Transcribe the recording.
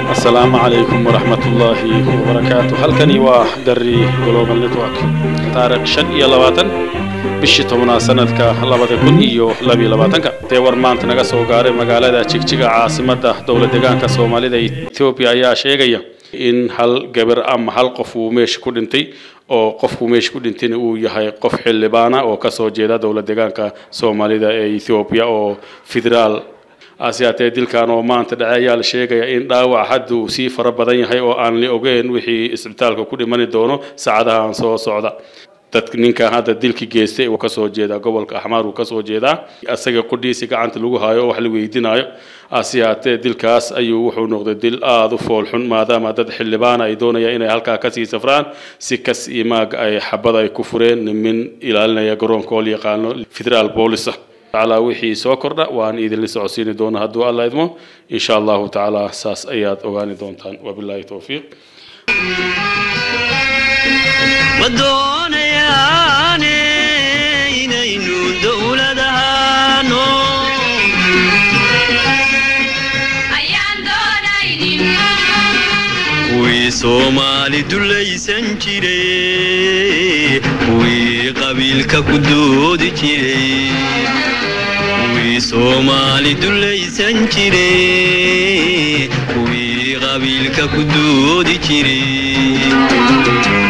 asalaamu calaykum waraxmatullaahi wabarakaatu halkani waa gari global network taarikh shan iyo labaatan bishii tobnaad sanadka labada kun iyo labiyo labaatanka dee war maanta naga soo gaaray magaalada jigjiga caasimadda dowlad deegaanka soomaalida etoobiya ayaa sheegaya in hal gabar ama hal qof uu meesha ku dhintay oo qofku meesha ku dhintayna uu yahay qof xildhibaana oo kasoo jeeda dowlad deegaanka soomaalida ee etoobiya oo federaal asiyaatee dilkan oo maanta dhacay ayaa la sheegaya in dhaawac hadda uu sii fara badan yahay oo aan la ogeyn wixii isbitaalka ku dhimani doono saacadahan soo socda dadka ninkan hadda dilki geystay uu kasoo jeedaa gobolka axmaar uu kasoo jeedaa asaga qudhiisi gacanta lagu haayo oo wax la weydiinayo asiyaatee dilkaas ayuu wuxuu noqday dil aada u foolxun maadaama dad xildhibaana ay doonayaan inay halkaa kasii safraan si kas iyo maag ay xabad ay ku fureen nimin ilaalinaya garoonka oo la yaqaano federaal boolisa تعالى وحي سوكرنا وان إذن لسعسيني دون هدو الله إذمو إن شاء الله تعالى ساس أيات أغاني دونتان وبالله توفيق wadoonayaane inaynu dowladahaano kuwii soomaali dulaysan jiray kuwii qabiilka ku doodi jiray kuwii soomaali dulaysan jiray kuwii qabiilka ku doodi jiray